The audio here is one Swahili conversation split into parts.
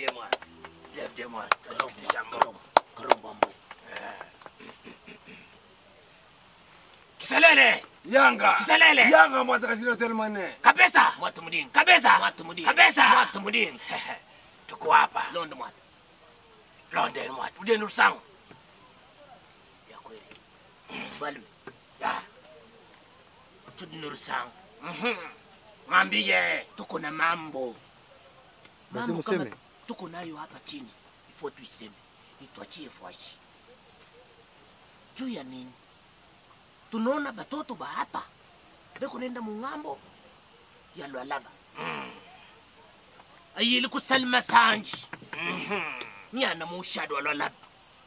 Lève-les moi. Lève-les moi. Tasikitisha mboko. Kiselele. Yanga. Kiselele. Yanga mwatakasino telmane. Kabisa. Mwatu mudini. Kabisa. Mwatu mudini. Kabisa. Mwatu mudini. Tuko hapa. Londo mwatu. Londe mwatu. Udeni rusangu. Ya kweli. Mfalme. Ya. Tudini rusangu. Mhm. Mwambie tuko na mambo. Basi Mambo kama museme. tuko nayo hapa chini. Ifo tuiseme. Ituachie fwashi. Juu ya nini? tunaona batoto ba hapa beko nenda mung'ambo ya lwalaba mm. ayili kusalima sanji mm-hmm. nyana muushado wa lwalaba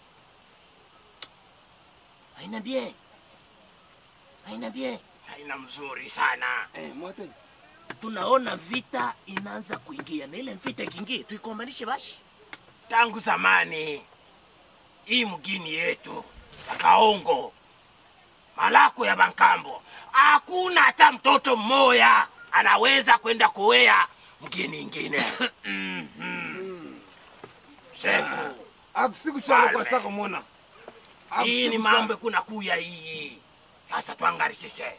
aina bien aina bien aina mzuri sana Eh, mwate. tunaona vita inaanza kuingia na ile vita ikiingia tuikombanishe bashi tangu zamani hii mgini yetu akaongo malako ya bankambo hakuna hata mtoto mmoya anaweza kwenda kuwea mgini ingine Mhm. shefu Akusiku chalo kwa Falme. sako mona. hii ni Akusiku mambo kuna kuya hii sasa twangarishishe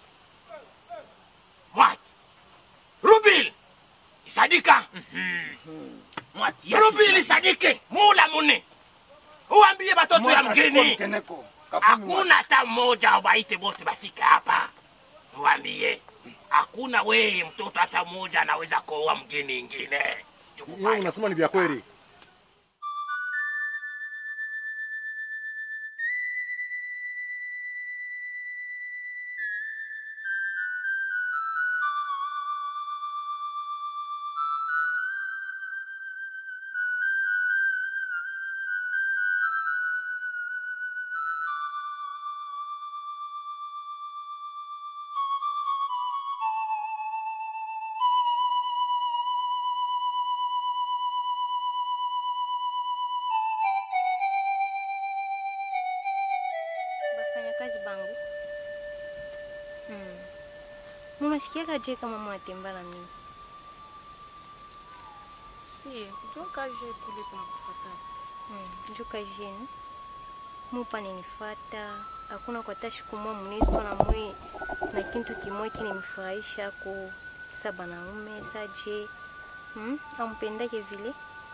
mwati rubil isadika mwati rubil isadike mula mune uambie batoto ya mgini Keneko. Kafumi hakuna hata mmoja waite bote bafike hapa mwambie hakuna weye mtoto hata mmoja anaweza kuoa mgini ingine Hiyo unasema ni vya kweli. bafanyakazi bangu mm. munasikiaka je kama munatemba na mimi si njo kazi yetu ile tunakufatana mm. njo kazi yenu mupane nifata hakuna kwa hata siku moja munispa na mwe na kintu kimoja kinimfurahisha ko sa banaume sa je mm? ampendake vile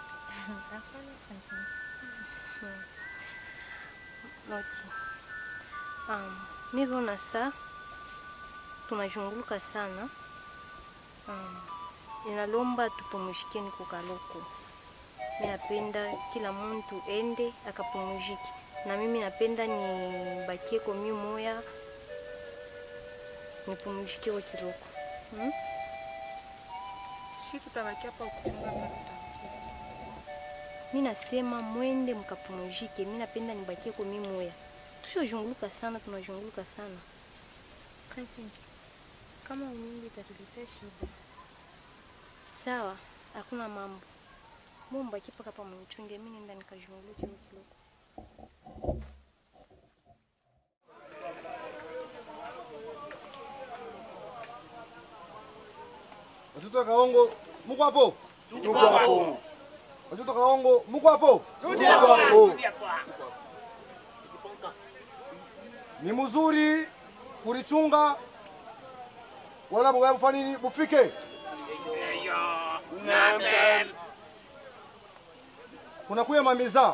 Mm. Okay. Um, nivyoona saa tunazhunguluka sana um, inalomba tupumuzikeni kukaloko. Mi napenda kila muntu ende akapumuzike, na mimi napenda nibakie komi moya nipumuzike kwa kiloko hmm? si tutabaki hapa kuchunga hapa tutarudia Mi nasema mwende mkapumuzike, mi napenda nibakie komi moya. Tushozhunguluka sana, tunazhunguluka sana. Princess, kama unyingi itatuletea shida Sawa, hakuna mambo. Mumba kipa kapa mnichunge, mimi nenda nikazhunguluke huko kiloko. Watoto wa Kaongo, muko hapo? Tuko hapo. Watoto wa Kaongo, muko hapo? Rudi hapo, rudi hapo. Ni mzuri kulichunga wala bwa kufanya nini bufike. Eyo, namen. Kuna kuya mamiza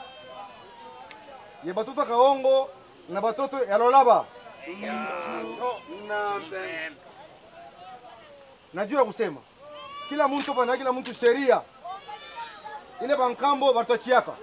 ye batoto ya Kaongo na batoto ya Lolaba. Namen. Najua kusema kila mtu pana kila mtu sheria ile bankambo batochiaka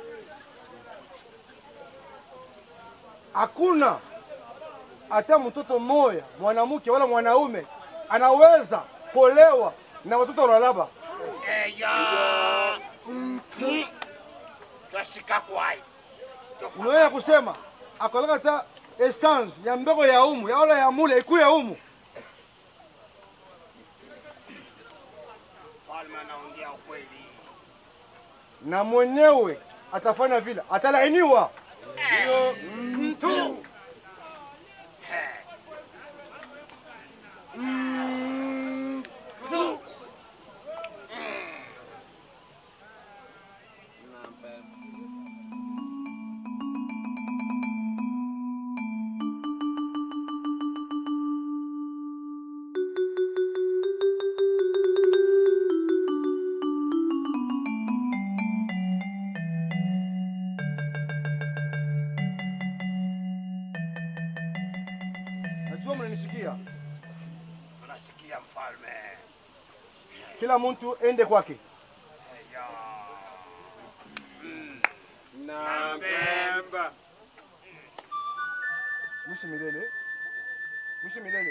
hakuna hata mtoto mmoja mwanamke wala mwanaume anaweza kuolewa na watoto wa Lolaba. Eyo. Mm. Twashika kwai. Unaweza kusema akoleka hata essence ya mbego ya umu ya wala ya mule iku ya umu Falme anaongea ukweli. na mwenyewe atafanya vile, atalainiwa. Mtu. Tunasikia. Tunasikia mfalme. Kila mtu ende kwake. Na Mpemba. Mwishi milele. Mwishi milele.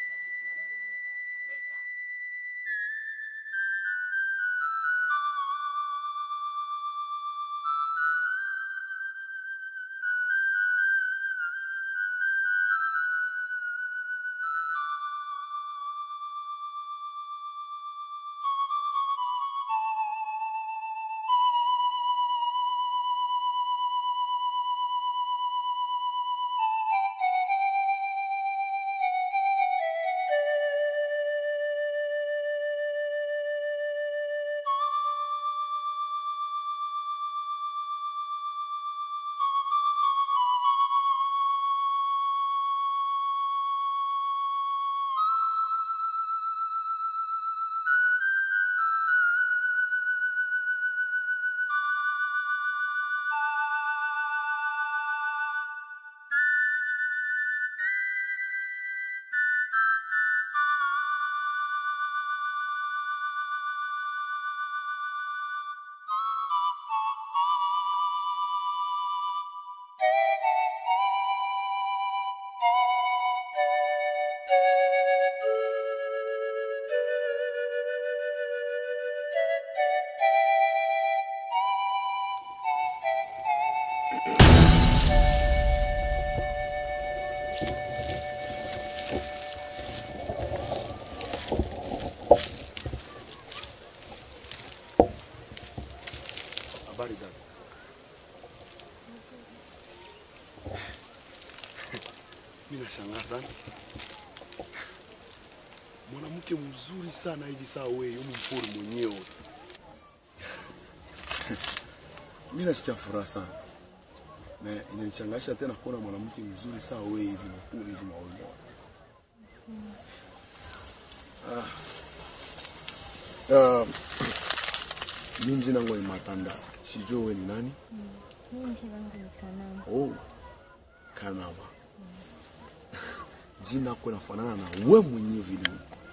Habari dada. Mimi nashangaa sana. Mwanamke mzuri sana hivi saa wewe, yumu mpori mwenyewe. Mimi nasikia furaha sana. Na inanichangasha tena kuona mwanamke mzuri saa wewe hivi mkuu hivi mawili. Ah. Uh, mimi jina langu ni Matanda. Sijui wewe ni nani? Mimi jina langu ni Kanama. Oh, Kanama. Jina lako linafanana na wewe mwenyewe vile.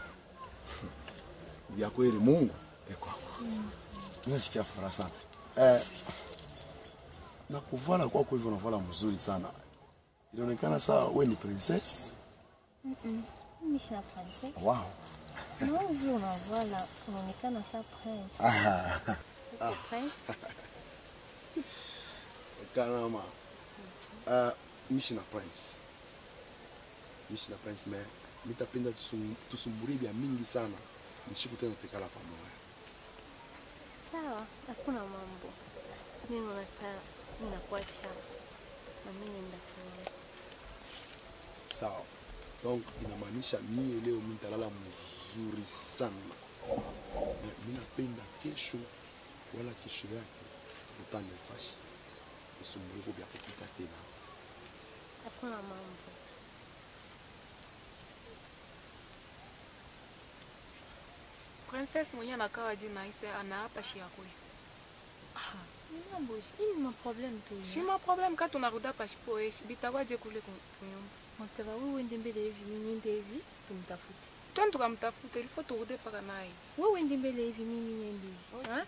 Vya kweli Mungu eko hapo. Mimi nasikia furaha sana. Eh, na kuvala kwako hivyo unavala mzuri sana. Inaonekana sawa wewe ni princess. Mimi sina princess. Wow. Na wewe vile unavala unaonekana sa prince. Ah, Uko prince? Kanama. Uh, mishi na prince. Mishi na prince me nitapenda tusum, tusumbulie vya mingi sana. Nishiku tena tutekala pamoja. Sawa, hakuna mambo. Mimi naona saa ninakuacha na mimi nenda kulala. sawa donc inamaanisha mie leo mi nitalala mzuri sana Na mi napenda kesho wala kesho yake utanifasha usumbuliko vya kupita tena Hakuna mambo. Princess mwenye anakaa jina ise anaapa shi yakwe. Mambo, hii ni problem tu. Shima problem ka tunaruda pashipo eshi bitakuwa je kule ku- kunyumba. Maktaba wewe uende mbele hivi, mimi niende hivi, tumtafute. Twende tukamtafute ilifo turude paka naye. Wewe uende mbele hivi, mimi niende hivi. Ha?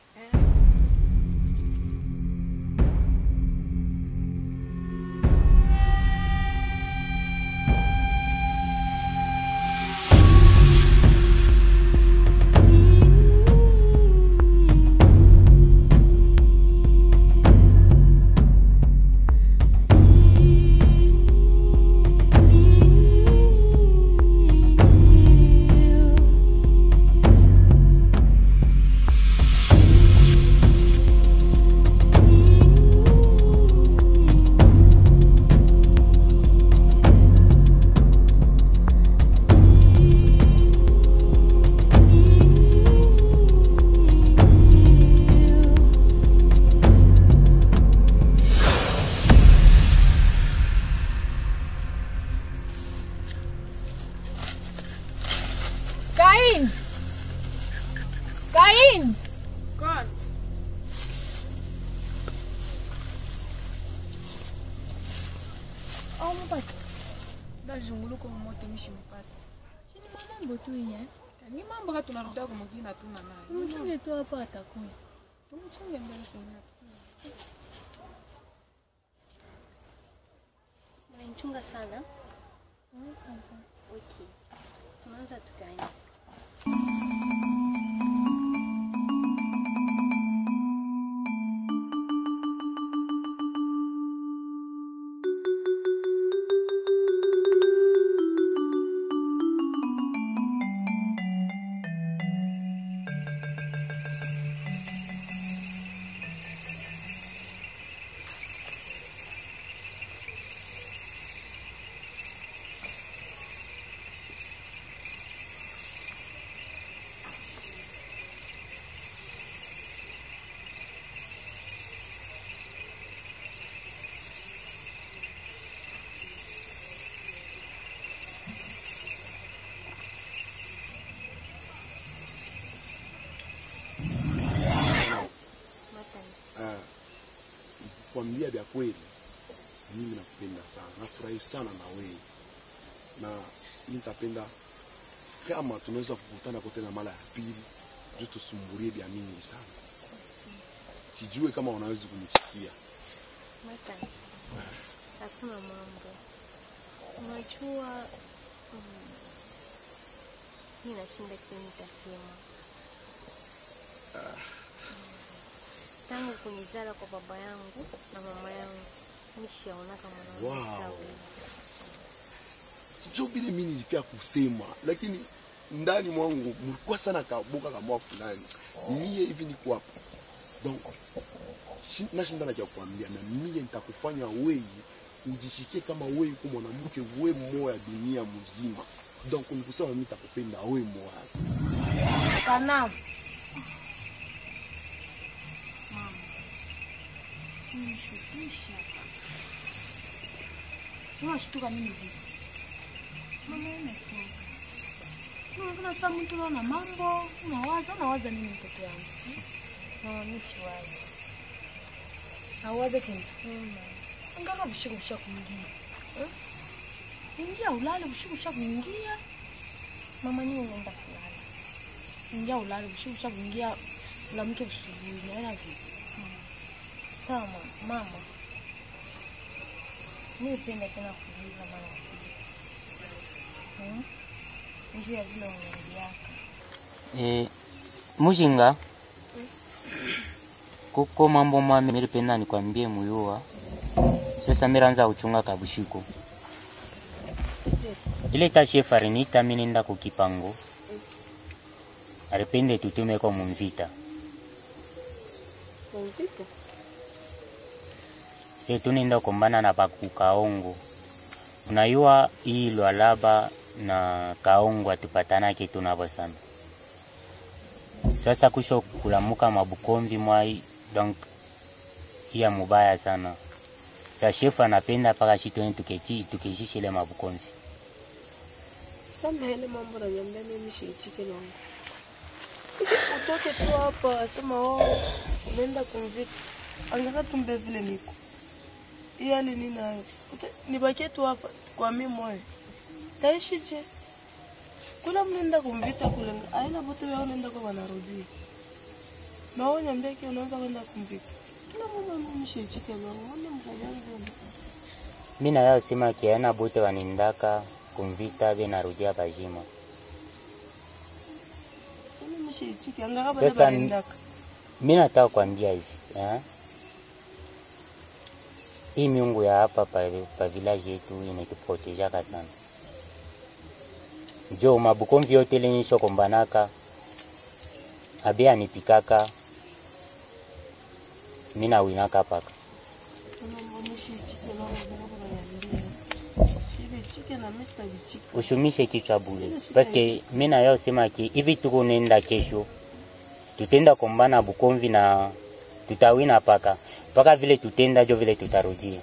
nazunguluka mumoto mishimpata Sini mambo tu iye. ni mambo ka tunarudia kumugina tuna naye Mchunge tu hapa atakuya. tumchunge mbele sina Unanichunga sana. Okay. Tunaanza tukaenda. Matani. Ah, kukwambia vya kweli, mimi nakupenda sana, nafurahi sana na wewe, na mimi nitapenda kama tunaweza kukutana kote na mara ya pili, juu tusumbulie vya mingi sana. Sijue kama unaweza kunifikia. Matani. Hakuna mambo. Unajua mm, mi nashinda kile nitasema. Mm. Tangu kunizala kwa baba yangu na mama yangu nishaonaka mwanamke Wow. sawa hivi. jo vile mimi nilifia kusema, lakini ndani mwangu mlikuwa sana kaboka kama fulani. Mie hivi niko hapa donc shi- nashinda na cha kukwambia, na mie nitakufanya wewe ujishikie kama wewe uko mwanamke we moya dunia mzima. Donc nikusema mimi nitakupenda wewe moya. Kanamu. Unashtuka mimi vipi? Mama imetoka. Unaona sasa mtu ana mambo, unawaza, unawaza nini mtoto wangu? Naonishi wazi. Auwaze kintu. Angaka bushiku busha kuingia. Eh? Ingia ulale bushiku busha kuingia. Mama ni unaenda kulala. Ingia ulale bushiku busha kuingia. Ulamke busubuhi. Naona vipi? Sawa mama. Mama. Mi upenda tena kuuliza mara ya pili. Hmm? Njuu ya vile unaingiaka. E, mujinga kuko mambo mami milipenda nikwambie muyuwa sasa miranza kuchunga kabushiko ile tashi farinita mininda kukipango aripende tutumeko mumvita Mvita. se tuninda kumbana na pakukaongo unayua hii lwalaba na kaongo atupatanake tunavo sana sasa kusho kulamuka mabukomvi mwai donc iya mubaya sana sa shefu anapenda paka shitoni tukechi tukeshishile mabukomvi Sasa ile mambo na niambia mimi shiichike langu. Utoke tu hapa asema oh unaenda kumvita. Angaka tumbe vile niko. Hii hali ni nayo. Uta- Nibakie tu hapa kwa mimi moyo. Taishi je? Kula mnaenda kumvita kule. Aina bote wao unaenda kwa wanarudia. Na wewe niambia kile unaanza kwenda kumvita. Kila mmoja mimi shiichike langu. Wale mkajangu. mi nayo sema kiana bote wanindaka kumvita be narudia bajima Mimi shiichike. Angaka Sasa bale ni- banendaka. mi nataka kwambia hivi eh? hii miungu ya hapa pa, pa village yetu inatupotejaka sana jo mabukomvi yote lenyisho kombanaka abe anipikaka mi nawinaka paka ushumishe kichwa bule paske mi nayo sema ki hivi tuko nenda kesho tutenda kombana bukomvi na tutawina paka mpaka vile tutenda jo vile tutarudia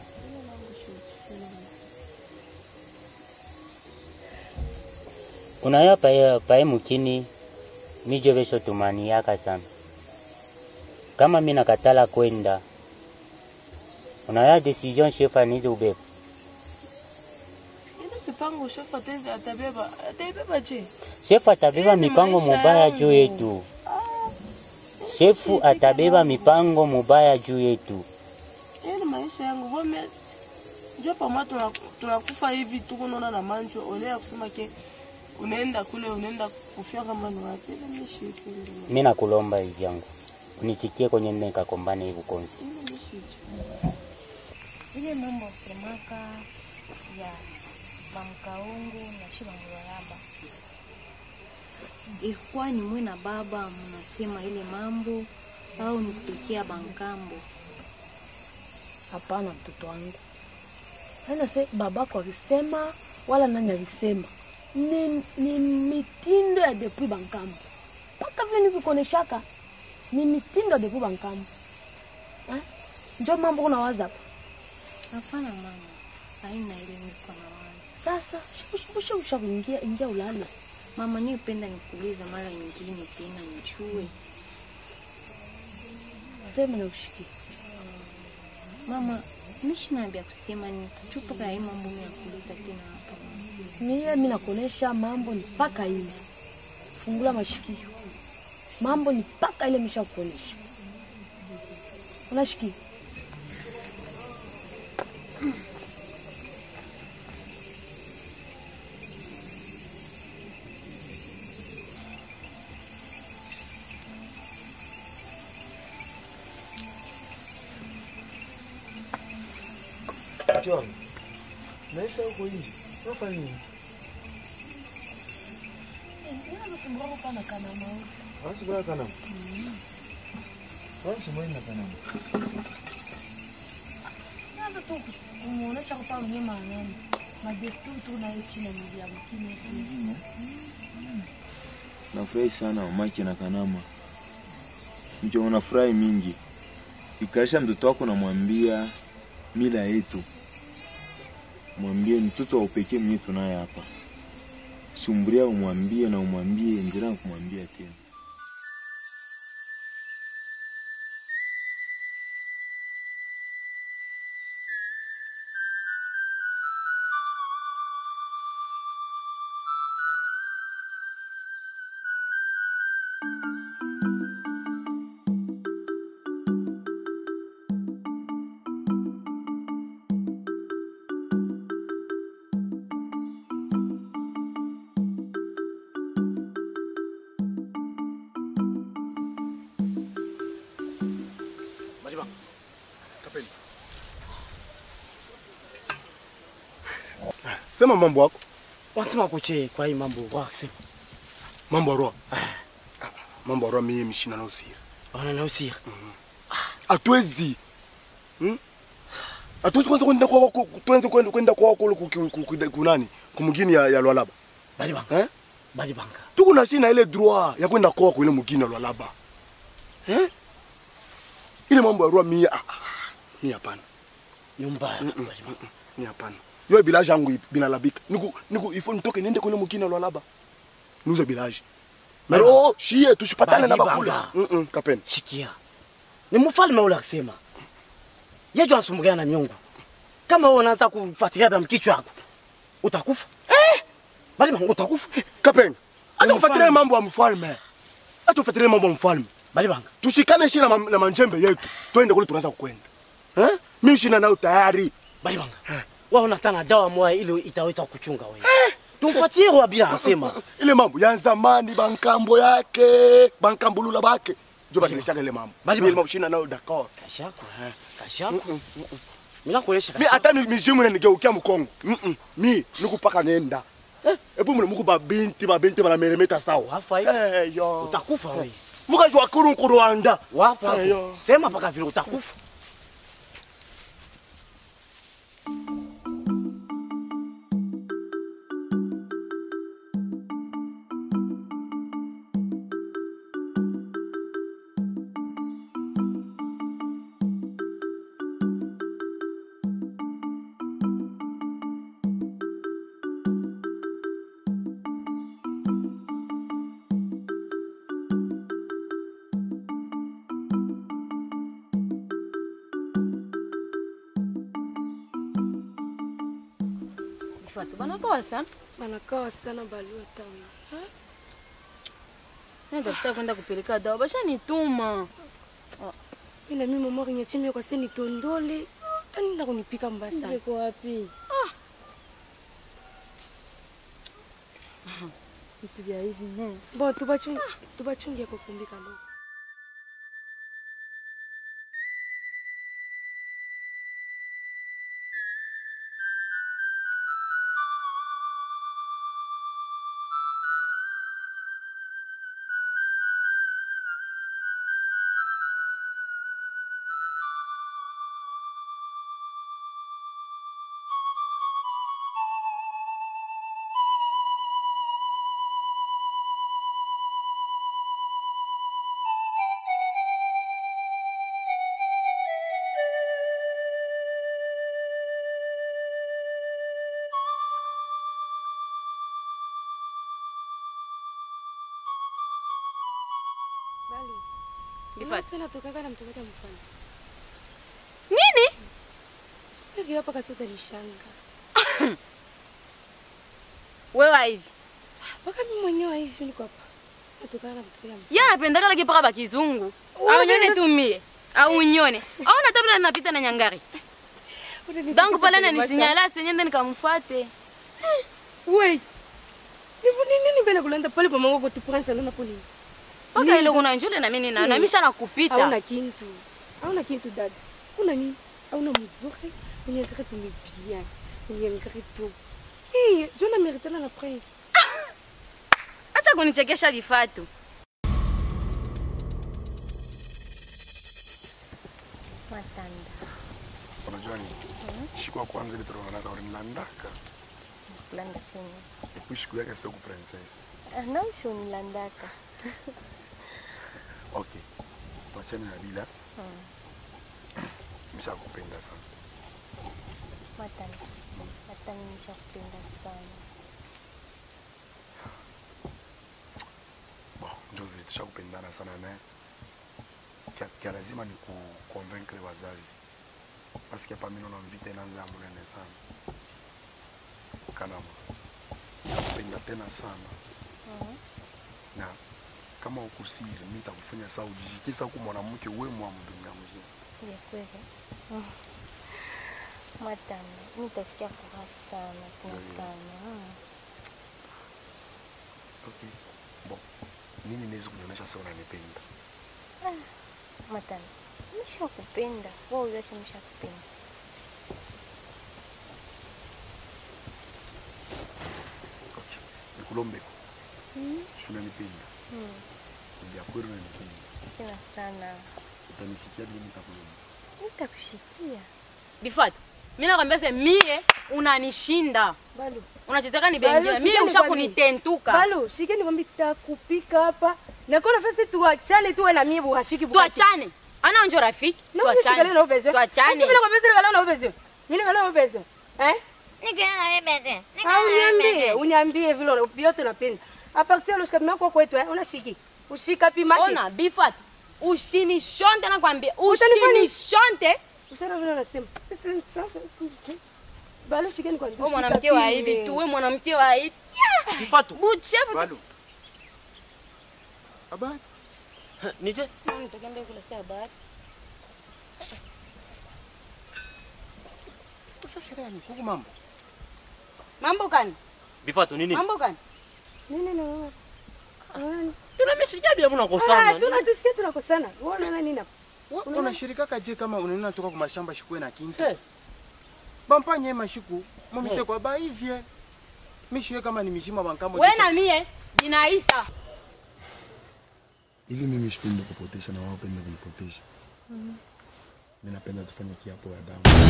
unayo pae, pae mukini mijo vesho tumaniaka sana kama mi nakatala kwenda unayo decision chef anize ubeba mipango shefu atezi atabeba ataibeba je Shefu atabeba Hii ni mipango maisha mubaya yangu. juu yetu. Shefu atabeba mipango mubaya juu yetu. Hii ni maisha yangu vome njo pamwa tuna- tunakufa hivi tuko naona na manjo ole ya kusema ke unaenda kule unaenda kufia kama ni wapi ile mishi Mi nakulomba hivi yangu unichikie kwenye nne kakombane hivi konzi. ile mishi ile mambo usemaka ya bamkaungu na shi bamuraraba ilikuwa ni mwe na baba mnasema ile mambo au ni kutokea bankambo Hapana, mtoto wangu, hana se babako alisema wala nani alisema, ni, ni mitindo ya depuis bankambo mpaka vile nikukoneshaka ni mitindo ya depuis bankambo eh? Njo mambo kuna waza hapa hapana mama haina ile niko na wani sasa, usha usha kuingia ingia ulale mama nipenda nikuuliza mara nyingine tena nijue sema na ushikie mama mishina vya kusema ni chupa ya hii mambo mimi nakuuliza tena hapa mama. mie mi nakuonesha mambo ni mpaka ile fungula mashikio mambo ni mpaka ile misha kuonesha unashikia John, maisha huko nje unafanya nini? Wanasumbua kana wanasumbua na kana Naanza tu kumuonesha kwa mwenye maanani madesturi tu nayo chini ya miji ya mkini nafurahi sana mamake na kanama njo unafurahi mingi ikaisha mtoto wako namwambia mila yetu mwambie ni mtoto wa upekee mwenye tunaye hapa sumburia umwambie na umwambie endelea na kumwambia tena Majiba. Kapeni. Sema mambo yako. Wanasema kuche kwa hii mambo wakisema. Mambo ya roho. Mambo ya roho mimi mshina na usiri. Wana na usiri. Hatuwezi. Hmm? Hatuwezi kwanza kwenda kwa wako tuanze kwenda kwenda kwa wako kule kunani? Kumugini ya, ya Lwalaba. Bali banga. Eh? Bali banga. Tuko na shina ile droit ya kwenda kwa wako ile mugini ya Lwalaba. Eh? Ile mambo ya roho mimi ah, ah, mimi hapana. Nyumba. Mm, mm, mm, mm, Mimi hapana. Yo village yangu ipi- binalabika. Niku niku ifo nitoke niende kule mugini ya Lwalaba. Niuze village. Mero oh, shie tusipatane na Bali bakule. banga. Mm -mm, kapeni. Shikia. Ni mfalme ule akisema. Yejo asumbukia na miungu. Kama wewe unaanza kufuatilia na mkichwa wako. Utakufa. Eh! Bali banga utakufa. Kapeni. Acha Ni kufuatilia mfalme. mambo ya mfalme. Acha kufuatilia mambo ya mfalme. Bali banga. Tushikane shina na, ma- na manjembe yetu. Twende kule tunaanza kwenda. Eh? Mimi shina nayo tayari. Bali banga. Wewe unataka dawa moja ile itaweza kuchunga wewe. Tumfuatie kwa bila asema. Ile mambo ya zamani bankambo yake, bankambulula bake. Jo badilishaga ile mambo. Bali Mimi ile banga. mambo shina nayo d'accord. Kashako. Kashako. Mimi nakuelesha Mi hata ni mizimu inanigeukia mkongo. Mm -mm. Mi nikupaka nenda. Eh, ebu mune muku babinti babinti banameremeta sawa. Wafa hii. Eh yo. Utakufa wewe. Mukajwa kuru nkurwanda. Wafa Eh, hapo. yo. Sema mpaka vile utakufa. Bifatu banakawa sana. Banakawa sana balua tawi. Natafuta kwenda kupeleka dawa, bashanituma. Mimi na mimi mama kwenye chimia kwa seni tondole. So tani na kunipika mbaya sana. Niko wapi? Vitu vya hivi ne. Bo tubachunge tubachunge kwa kumbika leo. Bali. Bifatu. Bifatu sana tokaka na mtokata mfano. Nini? Sipeke hapa kasi utanishanga. Wewe hivi. Mpaka mimi mwenyewe hivi niko hapa. Natokana na mtokata mfano. Yeye anapendaka laki paka bakizungu. Au nyone tu mie. Au nyone. Au na tabla napita na nyangari. Donc pale na nisinyala senyende nikamfuate. Wait. Nipo nini nini bena kulanda pale pa mango kwa prince alona pole. Paka ile kuna njole na mimi na na misha nakupita. Hauna kintu. Hauna kintu dada. Una nini? Hauna mzuri. Unyangari tu bien. Unyangari tu. Eh, Jona meritana na prince. Acha kunichekesha Bifatu. Matanda. unajua nini siku ya kwanza ile tunaonana ulinilandaka Kulanda fini. epi siku yake sio ku princess Anausho unilandaka. okay tuachane na bila Mm. mshakupenda sana Matanda. Hata mimi nishakupenda sana. bon ndio vile tushakupendana sana naye kia, kia lazima ni ku convaincre wazazi parce que hapa mimi naona mvita inaanza ya munene sana kanama nakupenda tena sana Mhm. na kama ukusiri mimi nitakufanya saa ujijikisa huku mwanamke we mwa mdunia mzima Ya kweli. Mm. Matanda. Mimi nitasikia furaha sana tunakutana. Mm. okay bon nini niwezi kunionyesha sasa unanipenda Ah, Matanda. Nishakupenda. Wewe uyasema nishakupenda. nikulombeko Mm. unanipenda Mm. vya kweli unanipenda Tena sana. utanishikia bila nitakulomba Nitakushikia. Bifatu. Mimi nakwambia se mie unanishinda. Balu. Unachotaka ni Balu, bengine. Mie shikeni usha kwani. kunitentuka. Balu, shikeni kwambi takupika hapa. Na kona fasi tuachane tuwe na mie burafiki Tuachane. Ana njo rafiki. Na wewe shikali na ubezo. Tuachane. Mimi nakwambia shikali na ubezo. Mimi na ubezo. Eh? Au niambie, uniambie vile una- vyote napenda. A partir ya ushika mako kwetu eh, unashiki. Ushika pima. Ona Bifatu. Ushinishonte nakwambia. Utanifanya- Ushinishonte. Ushara vile unasema. Balu, shikeni kwa Wewe mwanamke wa hivi tu, wewe mwanamke wa hivi. Bifatu. Buchefu. Balu. Habari? Nije? Nitakwenda kule saa habari. Ushashiria ni kuku mambo. Mambo gani? Bifatu nini? Mambo gani? Nini na wewe? Tunamesikia bia Ah, mnakosana. si unatusikia tunakosana. Wewe unaona nini hapa? unashirikaka je kama unaenda toka ku mashamba shikwe na kintu Hey. bampanye mashiku momite kwa baivye mishiwe kama ni mishima bankamo Wewe na mie inaisha. hivi mimi sipendi kupotesha na wao pende kunipotesha Mhm. mi napenda tufanye kiapo ya damu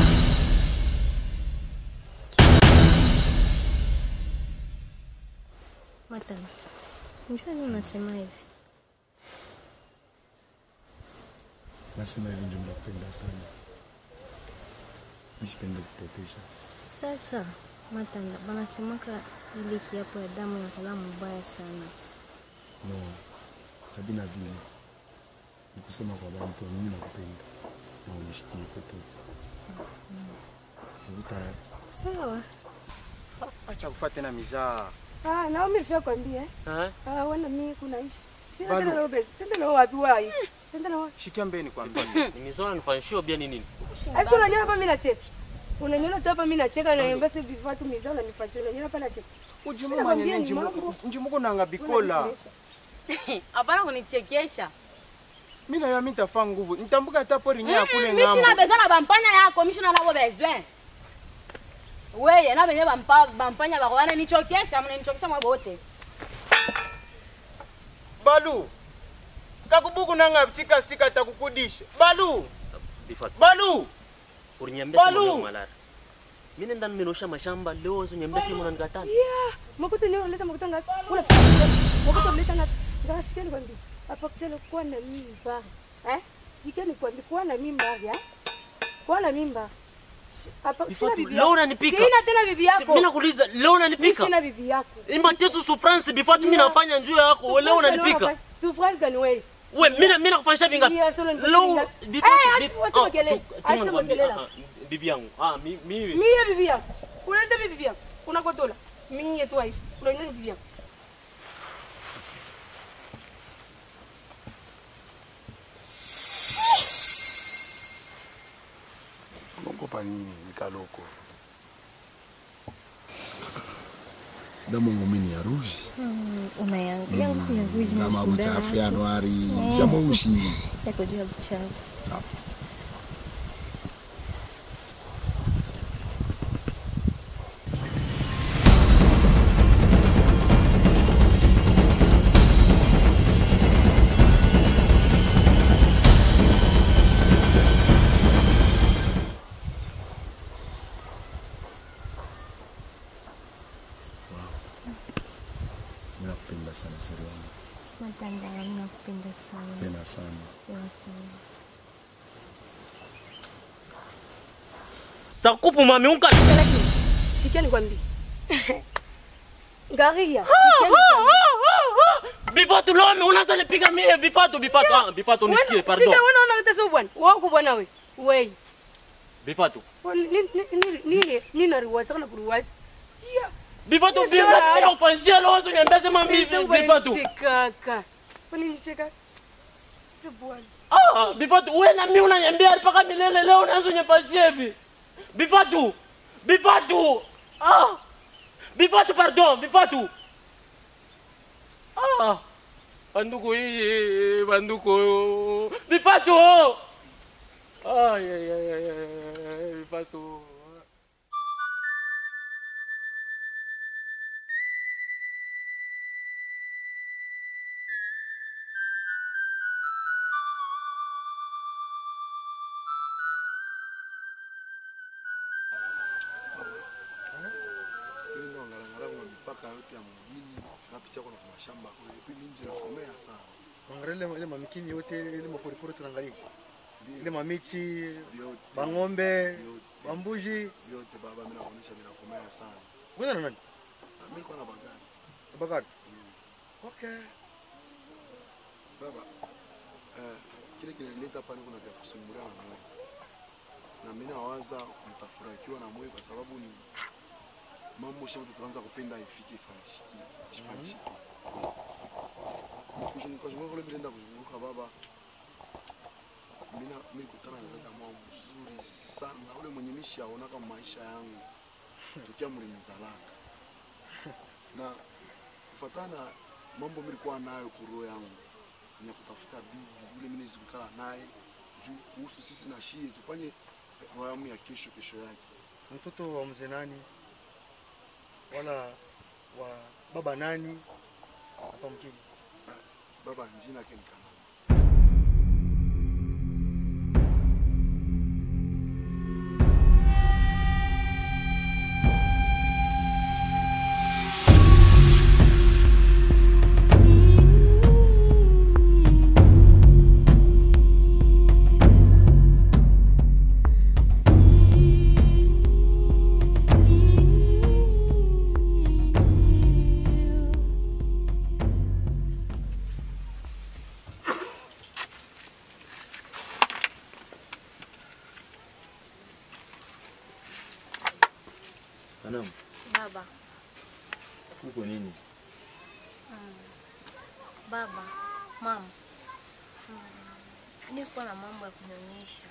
Matanda. Njua nini unasema hivi? nasema hivi ndio mnapenda sana mi sipendi kupotesha Sasa Matanda, banasemaka ile kiapo ya damu inakala mubaya sana. no kabina vile ni kusema kwa bantu mimi nakupenda na unishikie kwetu uko tayari Sawa. Acha kufuata tena mizaa. Ah, na mimi nishakwambia eh. Eh? Ah, wana mimi kunaishi. Shina Balu. tena leo basi. Tenda na wapi wai? Tenda na wapi? Shikia mbeni kwambia. Nimesoma nifanyishio bia ni nini? Asi unaniona hapa mimi nacheka. Unaniona tu hapa mimi nacheka na basi vifatu mizao na nifachio. Unaniona hapa nacheka. Ujimu Sina manye kwambia ni njimu mambo. njimu nanga bikola. Hapana kunichekesha. Mimi na mimi nitafaa nguvu. Nitambuka hata pori nya kule Mimi sina ngambo. besoin na bampanya yako, mimi sina nabo besoin. Weye na benye bampa bampanya bako wana nichokesha, mnanichokesha mwe bote. Balu. Kakubuku nanga chika stika takukudisha. Balu. Bifatu. Balu. Urinyambia Balu. simu mwalara. Mimi nenda nimenosha mashamba leo so nyambia simu nanikataa. Yeah, makuta leo leta makuta ngapi? Una makuta leta ngapi? Ngara shikeni kwambia. Hapa kitendo kwa na mimba. Eh? Shikeni kwambia kwa na mimba ya. Kwa na mimba. Shi- Hapa sina Bifatu, bibi leo yako. unanipika. Sina tena bibi yako. Mimi nakuuliza leo Mimi unanipika. sina bibi yako. Ima tesu sufrance bifatu mimi Yeah. nafanya njoo yako. Wewe leo unanipika. Surprise gani wewe? We, mimi mimi nakufanyisha vingapi? Yeah, sasa unanipika Leo vingapi? bifatu. Eh, bif- acha ah, makelele. tu- tu Acha nikwambie, makelele. ah, ah, Bibi yangu. Ah, mi- mimi. Mimi bibi yako. Unaleta bibi yako. Unakotola. Mimi yetu wife. Unaleta bibi yako. Unaogopa nini Mikaloko? Damu yangu mimi ni ya ruji. Mm, una yangu yangu ya wizi Kama mshindano. buchafu ya nwari, Mm. cha mweusi. Yako juu ya buchafu. Sawa. Mimi nakupenda sana sheri wangu. Matanda, mimi nakupenda sana. Tena sana. Tena sana. Sakupu mami unka. Shikeni kwambia. Ngaria. Bifatu leo unaanza nipiga mimi bifatu bifatu. Ah, bifatu nisikie pardon. Shika wewe unaleta sio bwana. Wako bwana wewe. Wewe. Bifatu. Nini nini nini nini riwasa kana kuruwasa. Yeah. Bifatu Yes, vingapi sir. mimi nakufanyishia leo so nyambia sema mimi bifatu. Kaka. Kwani nicheka? Si bwana. Ah, bifatu wewe na mimi unaniambia mpaka milele leo unaanza nyafanyishia hivi. Bifatu. Bifatu. Ah. Bifatu pardon, bifatu. Ah. Banduku hii, banduku. Bifatu. Ay ay ay ay, ay bifatu. Mimi ndo ngalangala kwa mipaka yote ya mjini, napitia kwa mashamba kule. Puis mimi nje nakomea sana. Angalia ile ile mamikini yote ile maporipori tunaangalia. Ile mamichi, bang'ombe, bambuji. Yote baba mimi naonyesha mimi nakomea sana. Wewe na nani? Ah, Mimi niko na bagari. Bakari. Okay. Baba, eh, kile kinanileta hapa niko na vya kusumbulia na mwe. Na mimi nawaza mtafurahikiwa na mwe kwa sababu ni mambo shote tunaanza kupenda ifike ifanyishiki. Ifanyishiki. Kwa sababu kule bila kuzunguka baba. Mimi na mimi kutana na dada mwa mzuri sana. Ule mwenye mishi aona kama maisha yangu. Tukia mlinizalaka. Na kufatana mambo nilikuwa nayo kuroho yangu ni ya kutafuta bibi yule mimi nizikukala naye juu kuhusu sisi na shie tufanye roho yangu ya kesho kesho yake. Mtoto wa mzee nani? Wala wa baba nani? Hapa mkini. Baba njina yake ni kama Kanamu. Baba, Kuko nini? mm, baba, mama, mm, nilikuwa na mambo ya kunionyesha.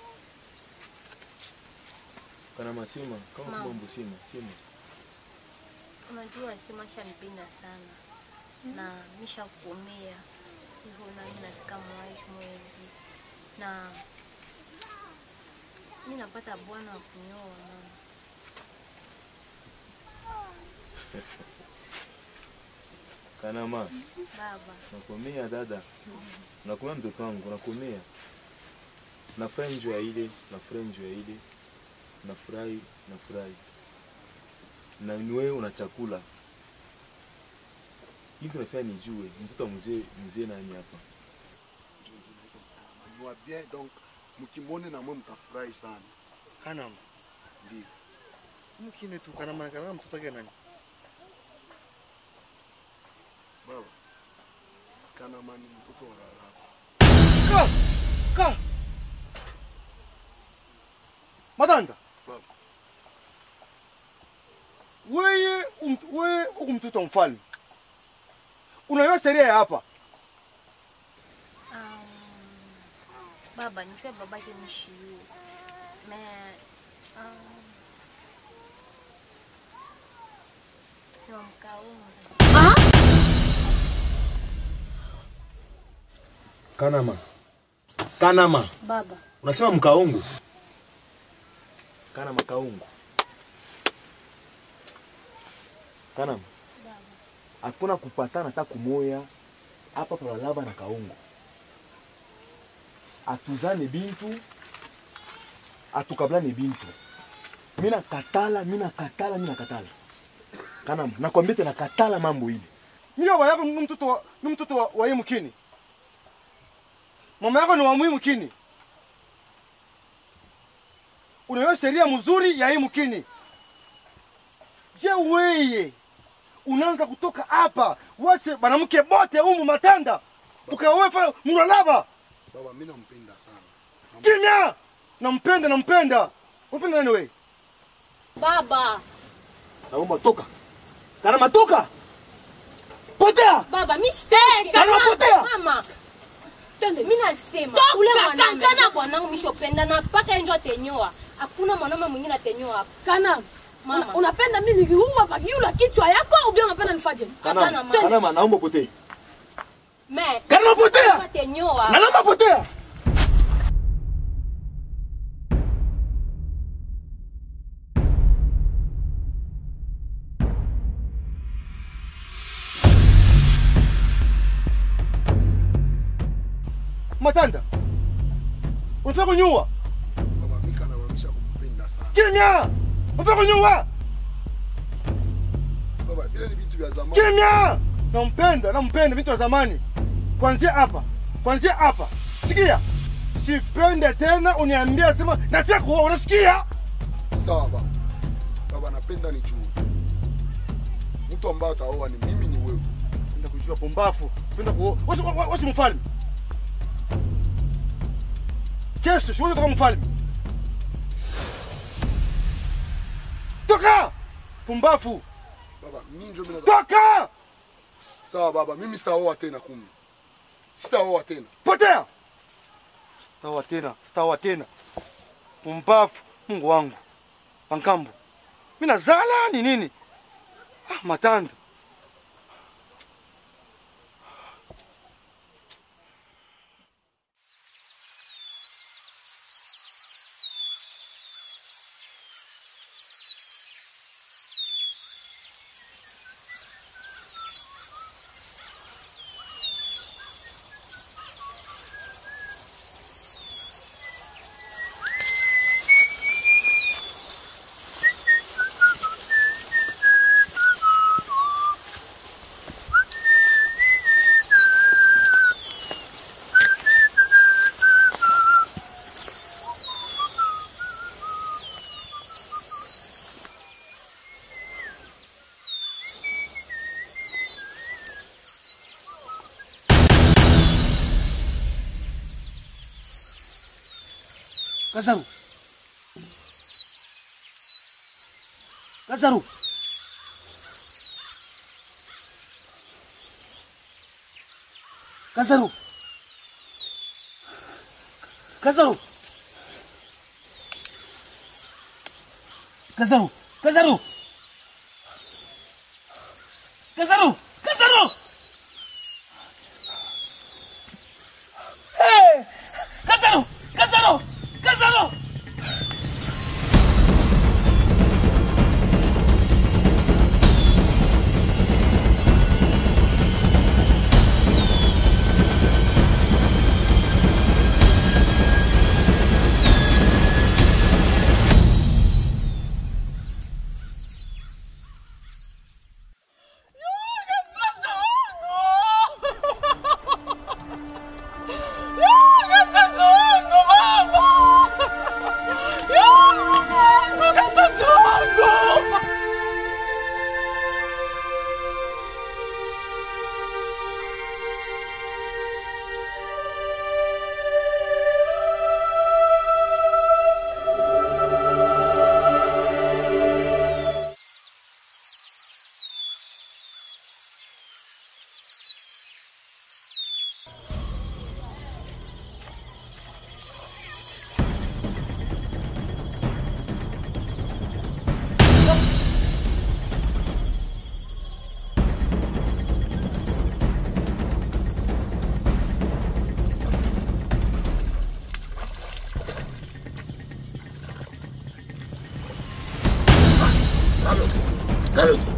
Kana masima kama Mama. mambo sima sima. Unajua Sima shanipenda sana na nishakuomea hivyo, nami nafika mwaishi mwezi na mi napata bwana wa kunioa mama. Kana ma Baba, nakomea dada, nakomea mtoto wangu, nakomea. Nafurahi njoo ya ile, nafurahi njoo ya ile, nafurahi, nafurahi. Na ni wewe una chakula hivi, nafanya nijue mtoto wa mzee mzee nani hapa. Mwa bien donc mkimwone na mwe mtafurahi sana. Kanama. Ndio. Mkine tu kanama kanama mtoto wake nani? Baba. Kanama ni mtoto wa Rahabu. Ka! Ka! Matanda. Baba. Wewe um, wewe uko mtoto wa mfalme. Unajua sheria ya hapa. um, baba nijue babake nishiu me um, ni wa Mkaunga. Kanama. Kanama. Baba, Unasema mkaungu? Kana makaungu. Kanama. Hakuna kupatana hata kumoya hapa kwa lava na kaungu. Atuzane bintu atukablane bintu. Mina katala, mina katala, mina katala. Kanama, nakwambia tena katala mambo ile. Mimi baba yako ni mtoto wa ni mtoto wa, wa hii mkini. Mama yako ni wa muhimu kini. Unajua sheria mzuri ya hii mkini. Je, weye unaanza kutoka hapa wache banamke bote humu matanda ukawefa mnalaba Baba mimi nampenda sana. kimya nampenda nampenda umpenda nani wewe Baba, Naomba toka. Kanama toka. Potea. baba, mi sitaki. Kana potea. Mama. Mi nasema Toka, ule kana- mwanaume kana- ndio bwanangu mishopenda na mpaka enjo atenyoa. Hakuna mwanaume mwingine atenyoa hapa. Kana, Mama. una- unapenda mimi nikiua pakiula kichwa yako au bien unapenda nifanye? Hapana, Kanama, mama. kanama naomba potee. Me. Kana potea. Atenyoa. Na naomba potea. matanda unataka kunyua Baba mimi kanamaanisha kumpenda sana. kimya unataka kunyua Baba ile ni vitu vya zamani. kimya nampenda nampenda vitu vya zamani kwanzia hapa kwanzia hapa sikia sipende tena uniambia sema nataka kuoa unasikia Sawa baba. Baba napenda nijue. Mtu ambaye ataoa ni mimi ni wewe. penda kujua pumbafu penda kuoa wasi, wa- wasi mfalme kesho siwezi kutoka mfalme toka pumbafu Baba mimi ndio mimi toka Sawa baba mimi sitaoa tena kumi. Sitaoa tena. potea sitaoa tena sitaoa tena pumbafu mungu wangu pankambo mi nazala ni nini ah, matanda Kazaru. Kazaru. Kazaru. Kazaru. Kazaru. Kazaru. Kazaru. Kazaru. Hey! Kazaru. Kazaru. Kazaru. Carlos.